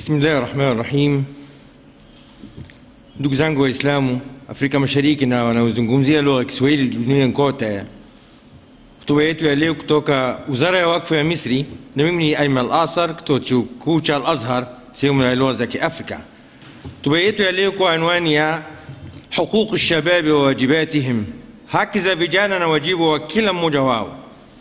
Bismillahi rahmani rahim. Ndugu zangu Waislamu Afrika Mashariki na wanaozungumzia lugha ya Kiswahili duniani kote, hotuba yetu ya leo kutoka Wizara ya Wakfu ya Misri, na mimi ni Ayman Al-Asar kutoka chuo kikuu cha Al-Azhar sehemu ya lugha za Kiafrika. Hotuba yetu ya leo kwa anwani ya huquq shababi wa wajibatihim, haki za vijana na wajibu wa kila mmoja wao.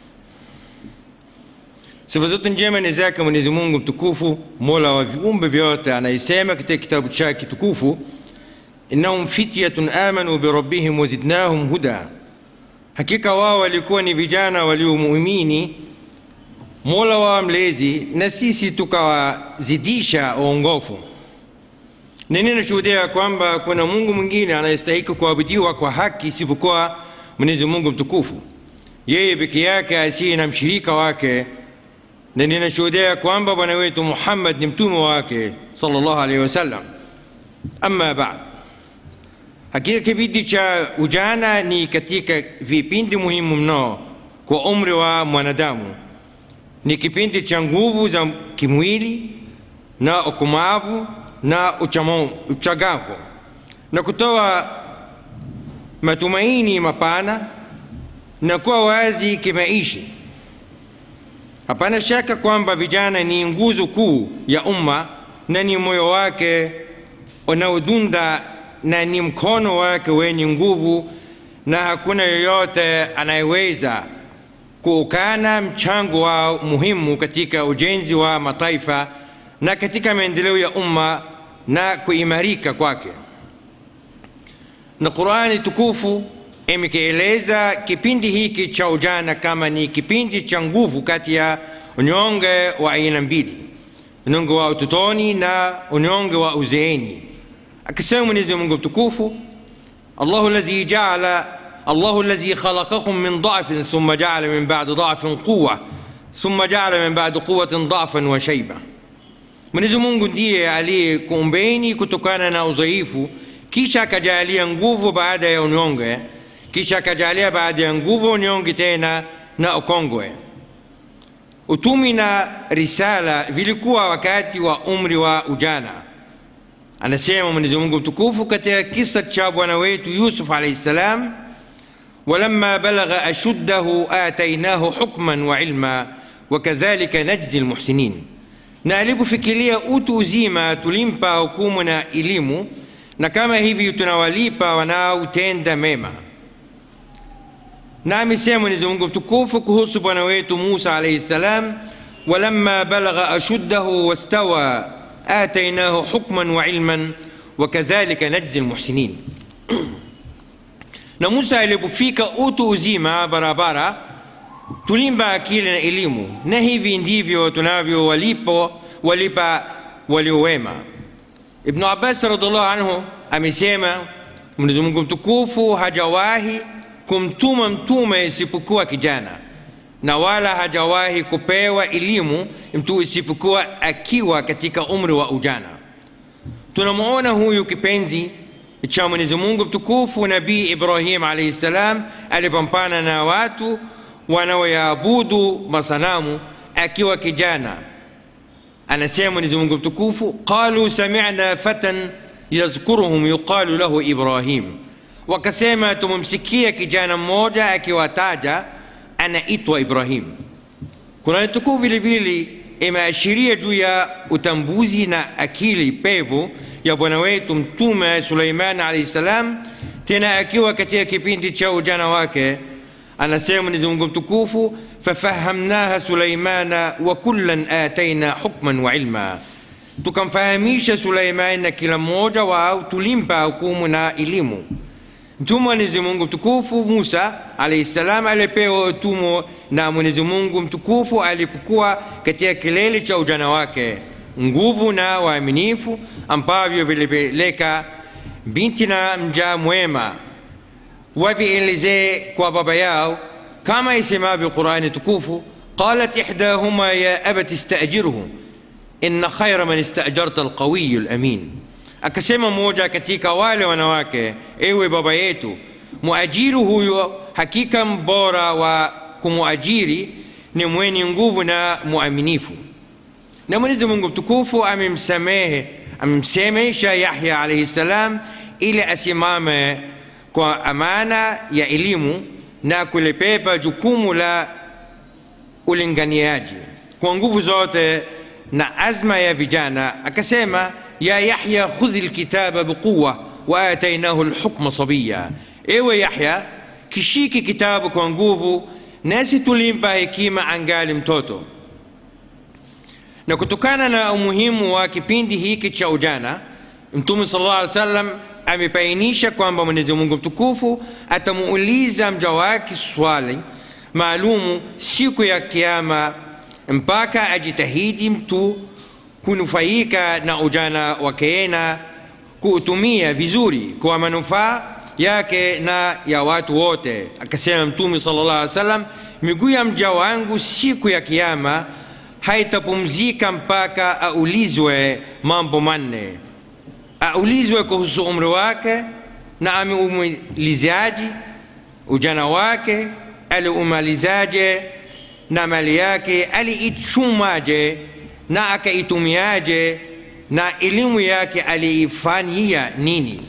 Sifa zote njema ni zake Mwenyezi Mungu mtukufu, mola wa viumbe vyote, anayesema katika kitabu chake kitukufu, innahum fityatun amanu birabbihim wazidnahum huda, hakika wao walikuwa ni vijana waliomuumini mola wao mlezi, na sisi tukawazidisha uongofu. Na ninashuhudia kwamba kuna Mungu mwingine anayestahiki kuabudiwa kwa haki isipokuwa Mwenyezi Mungu mtukufu, yeye peke yake asiye na mshirika wake na ninashuhudia kwamba bwana wetu Muhammad ni mtume wake sallallahu alaihi wasallam. Amma baad, hakika kipindi cha ujana ni katika vipindi muhimu mno kwa umri wa mwanadamu. Ni kipindi cha nguvu za kimwili na ukomavu na uchagavu na kutoa matumaini mapana na kuwa wazi kimaisha. Hapana shaka kwamba vijana ni nguzo kuu ya umma na ni moyo wake unaodunda na ni mkono wake wenye nguvu, na hakuna yoyote anayeweza kuukana mchango wao muhimu katika ujenzi wa mataifa na katika maendeleo ya umma na kuimarika kwake. Na Qur'ani tukufu imekieleza kipindi hiki cha ujana kama ni kipindi cha nguvu kati ya unyonge wa aina mbili, unyonge wa utotoni na unyonge wa uzeeni. Akisema Mwenyezi Mungu mtukufu, Allahu allazi jaala Allahu allazi khalaqakum min dha'fin thumma jaala min ba'di dha'fin quwwa thumma jaala min ba'di quwwatin dha'fan wa shayba, Mwenyezi Mungu ndiye aliyekuumbeni kutokana na udhaifu, kisha akajalia nguvu baada ya unyonge kisha akajalia baada ya nguvu unyonge tena na ukongwe. Utumi na risala vilikuwa wakati wa umri wa ujana. Anasema Mwenyezi Mungu mtukufu katika kisa cha bwana wetu Yusuf alayhi salam, walamma balagha ashuddahu atainahu hukman wa ilma wakadhalika najzi almuhsinin, na alipofikiria utu uzima tulimpa hukumu na elimu, na kama hivi tunawalipa wanaotenda mema na amesema Mwenyezi Mungu mtukufu kuhusu bwana wetu Musa alayhi salam, walamma balagha ashuddahu wastawa atainahu hukman wa ilman wakadhalika najzi almuhsinin. na Musa alipofika utu uzima barabara, tulimba akili na elimu, na hivi ndivyo tunavyo walipo walipa waliowema. Ibnu Abbas radhiallahu anhu amesema Mwenyezi Mungu mtukufu hajawahi kumtuma mtume isipokuwa kijana na wala hajawahi kupewa elimu mtu isipokuwa akiwa katika umri wa ujana. Tunamwona huyu kipenzi cha Mwenyezi Mungu mtukufu Nabii Ibrahim alayhi salam alipambana na watu wanaoyaabudu masanamu akiwa kijana. Anasema Mwenyezi Mungu mtukufu, qalu sami'na fatan yazkuruhum yuqalu lahu Ibrahim wakasema tumemsikia kijana mmoja akiwataja anaitwa Ibrahim. Kurani tukufu vile vile imeashiria juu ya utambuzi na akili pevu ya bwana wetu Mtume Suleiman alayhi salam, tena akiwa katika kipindi cha ujana wake. Anasema Mwenyezi Mungu mtukufu, fafahamnaha Suleimana wa kullan ataina hukman wa ilma, tukamfahamisha Suleiman na kila mmoja wao tulimpa hukumu na elimu. Mtume Mwenyezi Mungu mtukufu Musa alayhi salam alipewa utume na Mwenyezi Mungu mtukufu alipokuwa katika kilele cha ujana wake, nguvu na waaminifu ambavyo vilipeleka binti na mja mwema wavielezee kwa baba yao, kama isemavyo Qurani tukufu, qalat ihdahuma ya abati istajirhu inna khayra man istajarta alqawiyu alamin Akasema mmoja katika wale wanawake, ewe baba yetu, muajiri huyo hakika mbora wa kumuajiri ni mwenye nguvu na muaminifu. na mwenyezi mungu mtukufu amemsamehe amemsemesha yahya alaihi ssalam ili asimame kwa amana ya elimu na kulipepa jukumu la ulinganiaji kwa nguvu zote na azma ya vijana akasema ya yahya khudhi lkitaba biquwa waatainahu lhukma sabiya ewe yahya kishiki kitabu kwa nguvu nasi tulimpa hekima angali mtoto na kutokana na umuhimu wa kipindi hiki cha ujana mtume sallallahu alaihi wasallam amebainisha kwamba mwenyezi mungu mtukufu atamuuliza mja wake swali maalumu siku ya kiama mpaka ajitahidi mtu kunufaika na ujana wake na kuutumia vizuri kwa manufaa yake na ya watu wote akasema mtume sallallahu alaihi wasallam miguu ya mja wangu siku ya kiama haitapumzika mpaka aulizwe mambo manne aulizwe kuhusu umri wake na ameumalizaji ujana wake aliumalizaje na mali yake aliichumaje na akaitumiaje na elimu yake aliifanyia nini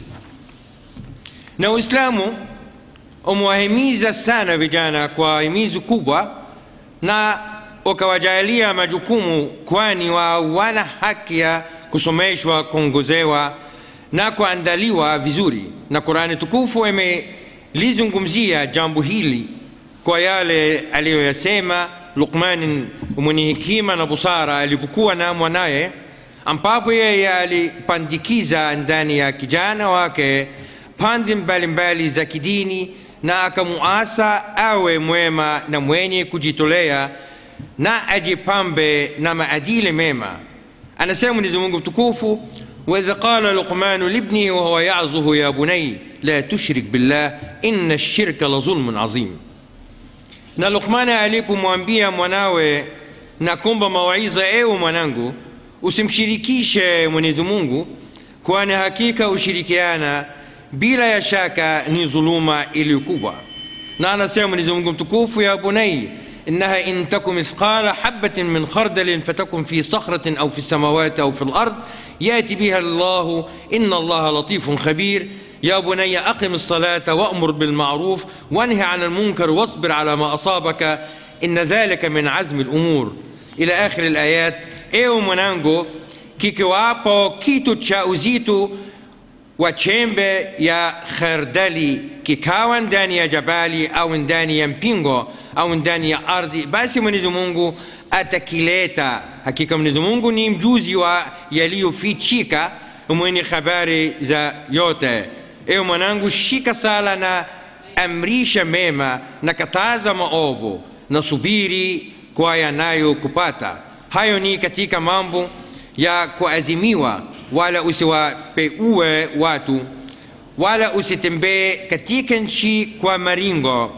na uislamu umewahimiza sana vijana kwa himizo kubwa na ukawajalia majukumu kwani wa wana haki ya kusomeshwa kuongozewa na kuandaliwa vizuri na qurani tukufu imelizungumzia jambo hili kwa yale aliyoyasema luqmani mwenye hekima na busara alipokuwa na mwanaye ambapo yeye alipandikiza ndani ya kijana wake pande mbalimbali za kidini na akamuasa awe mwema na mwenye kujitolea na ajipambe na maadili mema anasema mwenyezi mungu mtukufu waidh qala luqmanu libnihi wahuwa yazuhu ya bunai la tushrik billah inna lshirka la zulmun azim na luqmani alipomwambia mwanawe na kumba mawaidha ewe mwanangu usimshirikishe mwenyezi mungu kwani hakika ushirikiana bila ya shaka ni dhuluma iliyokubwa na anasema mwenyezi mungu mtukufu ya bunai إنها إن تك مثقال حبة من خردل فتكن في صخرة أو في السماوات أو في الأرض يأتي بها الله إن الله لطيف خبير يا بني أقم الصلاة وأمر بالمعروف وانهي عن المنكر واصبر على ما أصابك إن ذلك من عزم الأمور إلى آخر الآيات إيو منانجو kikiwapo kitu cha uzito wa chembe ya khardali kikawa ndani ya jabali au ndani ya mpingo au ndani ya ardhi basi mwenyezi mungu atakileta hakika mwenyezi mungu ni mjuzi wa yaliyofichika mwenye habari za yote ewe mwanangu shika sala na amrisha mema na kataza maovu na subiri kwa yanayokupata hayo ni katika mambo ya kuazimiwa wala usiwapeue watu wala usitembee katika nchi kwa maringo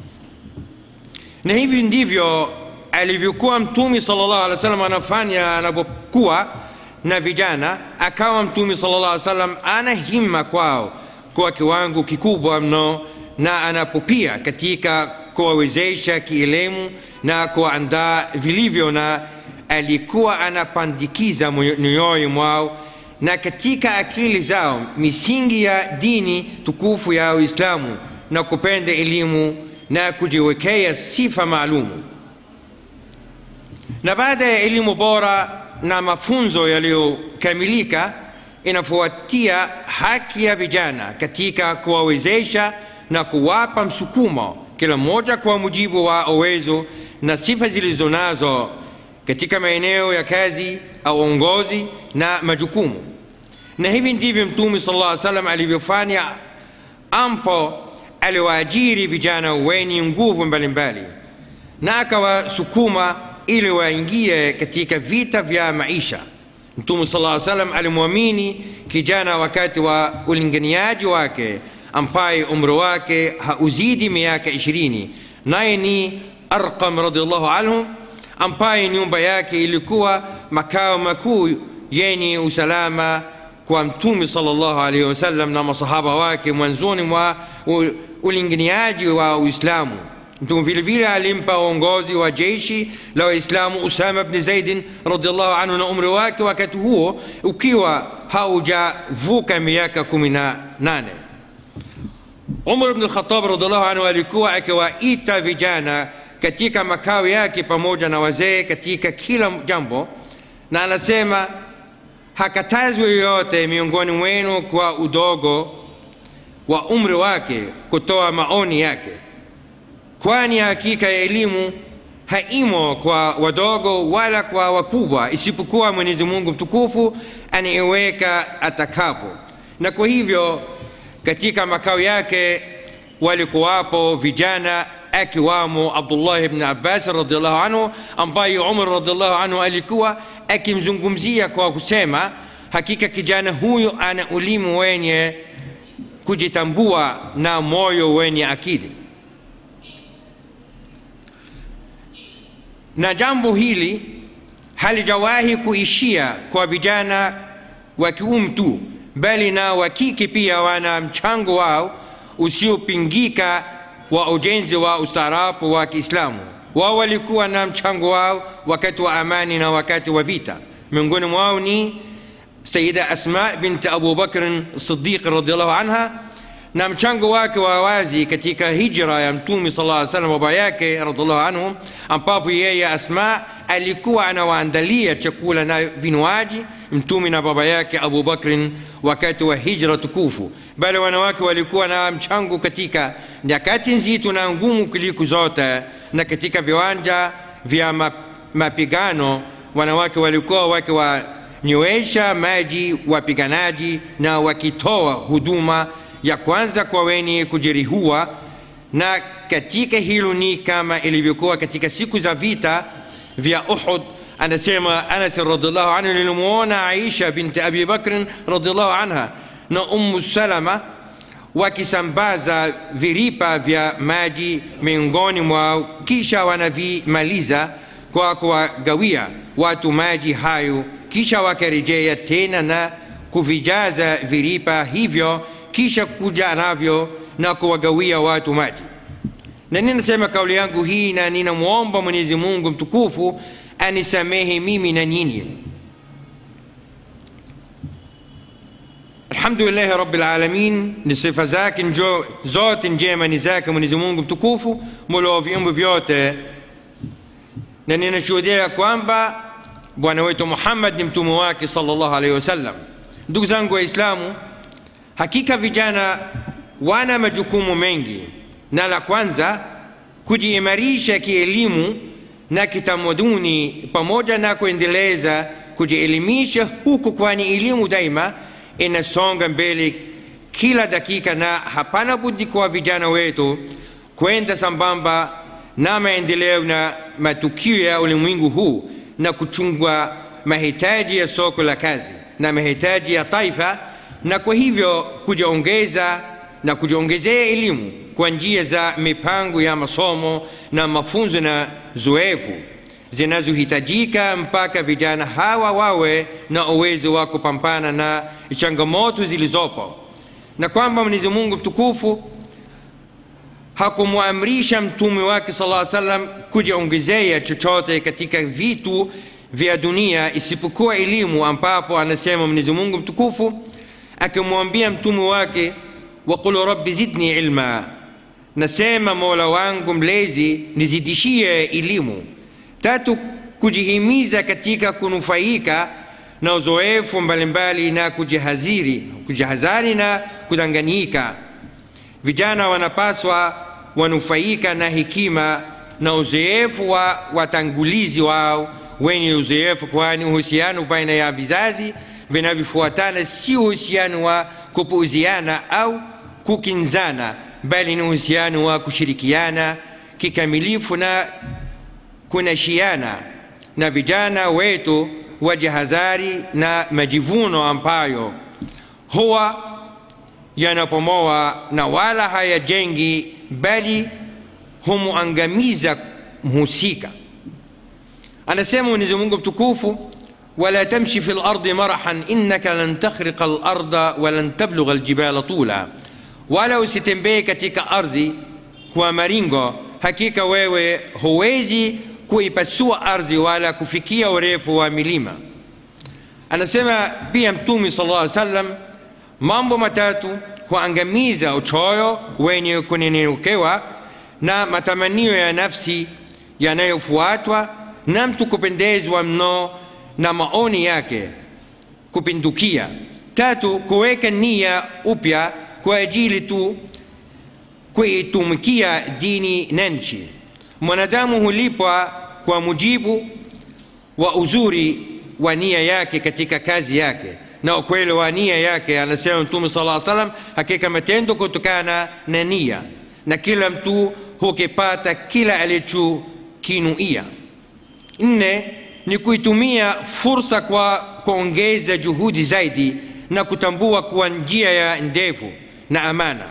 na hivi ndivyo alivyokuwa mtume sallallahu alaihi wasallam anafanya anapokuwa na vijana akawa mtume sallallahu alaihi wasallam ana himma kwao kwa kiwango kikubwa mno na anapopia katika kuwawezesha kielimu na kuandaa vilivyo na alikuwa anapandikiza mioyo mwao na katika akili zao misingi ya dini tukufu ya uislamu na kupenda elimu na kujiwekea sifa maalumu na baada ya elimu bora na mafunzo yaliyokamilika inafuatia haki ya vijana katika kuwawezesha na kuwapa msukumo kila mmoja kwa mujibu wa uwezo na sifa zilizo nazo katika maeneo ya kazi au uongozi na majukumu na hivi ndivyo mtume sallallahu alaihi wasallam alivyofanya ampo aliwaajiri vijana wenye nguvu mbalimbali na akawasukuma ili waingie katika vita vya maisha mtume sallallahu alaihi wasallam alimwamini kijana wakati wa ulinganiaji wake ambaye umri wake hauzidi miaka ishirini naye ni arqam radiallahu anhu ambaye nyumba yake ilikuwa makao makuu yenye usalama kwa mtume sallallahu alaihi wasallam na masahaba wake mwanzoni mwa ulinganiaji wa uislamu mtume vile vile alimpa uongozi wa jeshi la waislamu usama bni zaidin radiallahu anhu na umri wake wakati huo ukiwa haujavuka miaka kumi na nane umar bni lkhatab radiallahu anhu alikuwa akiwaita vijana katika makao yake pamoja na wazee katika kila jambo na anasema hakatazwi yoyote miongoni mwenu kwa udogo wa umri wake kutoa maoni yake kwani hakika ya elimu haimo kwa wadogo wala kwa wakubwa isipokuwa mwenyezi mungu mtukufu anaiweka atakapo na kwa hivyo katika makao yake walikuwapo vijana akiwamo abdullahi bni abbas radiallahu anhu ambaye umar radiallahu anhu alikuwa akimzungumzia kwa kusema hakika kijana huyu ana ulimu wenye kujitambua na moyo wenye akili na jambo hili halijawahi kuishia kwa vijana wa kiume tu bali na wa kike pia wana mchango wao usiopingika wa ujenzi wa ustaarabu wa kiislamu wao walikuwa na mchango wao wakati wa amani na wakati wa vita miongoni mwao ni sayida asma binti abu bakrin sidiq radiallahu anha na mchango wake wa wazi katika hijra ya mtume sala aa salam baba yake radiallahu anhu ambapo yeye asma alikuwa anawaandalia chakula na vinywaji mtume na baba yake abu bakrin wakati wa hijra tukufu bali wanawake walikuwa na mchango katika nyakati nzito na ngumu kuliko zote na katika viwanja vya mapigano wanawake walikuwa wakiwanywesha maji wapiganaji na wakitoa huduma ya kwanza kwa wenye kujeruhiwa na katika hilo ni kama ilivyokuwa katika siku za vita vya uhud anasema anas radiallahu anhu nilimwona aisha binti abi bakrin radiallahu anha na ummu salama wakisambaza viripa vya maji miongoni mwao kisha wanavimaliza kwa kuwagawia watu maji hayo kisha wakarejea tena na kuvijaza viripa hivyo kisha kuja navyo na kuwagawia watu maji na ninasema kauli yangu hii na ninamwomba mwenyezi mungu mtukufu anisamehe mimi na nyinyi alhamdulillahi rabilalamin ni sifa zake njo zote njema ni zake mwenyezi mungu mtukufu mola wa viumbe vyote na ninashuhudia kwamba bwana wetu muhammad ni mtume wake salllahu alaihi wasallam ndugu zangu waislamu hakika vijana wana majukumu mengi na la kwanza kujiimarisha kielimu na kitamaduni pamoja na kuendeleza kujielimisha huku kwani elimu daima inasonga mbele kila dakika na hapana budi kwa vijana wetu kwenda sambamba na maendeleo na matukio ya ulimwengu huu na kuchungwa mahitaji ya soko la kazi na mahitaji ya taifa na kwa hivyo kujiongeza na kujiongezea elimu kwa njia za mipango ya masomo na mafunzo na zoefu zinazohitajika mpaka vijana hawa wawe na uwezo wa kupambana na changamoto zilizopo na kwamba mwenyezi mungu mtukufu hakumwamrisha mtume wake sala salam kujiongezea chochote katika vitu vya dunia isipokuwa elimu ambapo anasema mwenyezi mungu mtukufu akimwambia mtume wake waqul rabbi zidni ilma nasema mola wangu mlezi nizidishie elimu tatu kujihimiza katika kunufaika na uzoefu mbalimbali na kujihaziri kujihazari na kudanganyika vijana wanapaswa wanufaika na hekima na uzoefu wa watangulizi wao wenye uzoefu kwani uhusiano baina ya vizazi vinavyofuatana si uhusiano wa kupuuziana au kukinzana bali ni uhusiano wa kushirikiana kikamilifu na kunashiana na vijana wetu wajihadhari na majivuno ambayo huwa yanapomoa na wala hayajengi bali humuangamiza mhusika anasema mwenyezi mungu mtukufu ولا تمشي في الأرض مرحا إنك لن تخرق الأرض ولن تبلغ الجبال طولا wala usitembee katika ardhi kwa maringo hakika wewe huwezi kuipasua ardhi wala kufikia urefu wa milima anasema pia mtume sallallahu alaihi wasallam mambo matatu huangamiza uchoyo wenye kunyenyekewa na matamanio ya nafsi yanayofuatwa na mtu kupendezwa mno na maoni yake kupindukia tatu kuweka nia upya kwa ajili tu kuitumikia dini na nchi mwanadamu hulipwa kwa mujibu wa uzuri wa nia yake katika kazi yake na ukweli wa nia yake anasema mtume sala salam hakika matendo kutokana na nia na kila mtu hukipata kila alichokinuia nne ni kuitumia fursa kwa kuongeza juhudi zaidi na kutambua kuwa njia ya ndefu na amana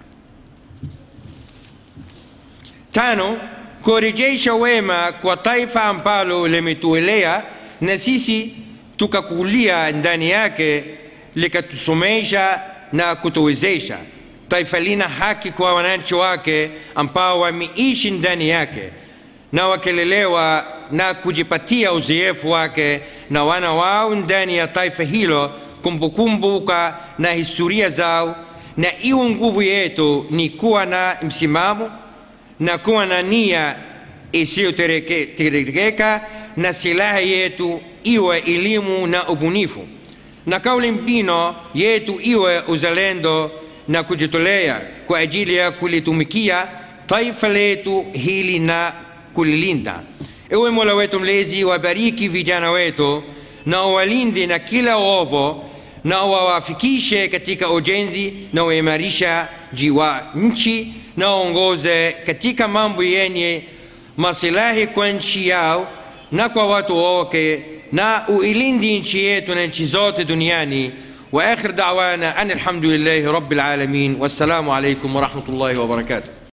tano kurejesha wema kwa taifa ambalo limetuelea na sisi tukakulia ndani yake likatusomesha na kutuwezesha taifa lina haki kwa wananchi wake ambao wameishi ndani yake na wakelelewa na kujipatia uzoefu wake na wana wao ndani ya taifa hilo kumbukumbuka na historia zao na iwe nguvu yetu ni kuwa na msimamo na kuwa na nia isiyoterekeka na silaha yetu iwe elimu na ubunifu na kauli mbino yetu iwe uzalendo na kujitolea kwa ajili ya kulitumikia taifa letu hili na kulilinda ewe mola wetu mlezi wabariki vijana wetu na uwalinde na kila uovu na uwawafikishe katika ujenzi na uimarishaji wa nchi na uongoze katika mambo yenye masilahi kwa nchi yao na kwa watu wake na uilindi nchi yetu na nchi zote duniani واخر دعوانا ان الحمد لله رب العالمين والسلام عليكم ورحمه الله وبركاته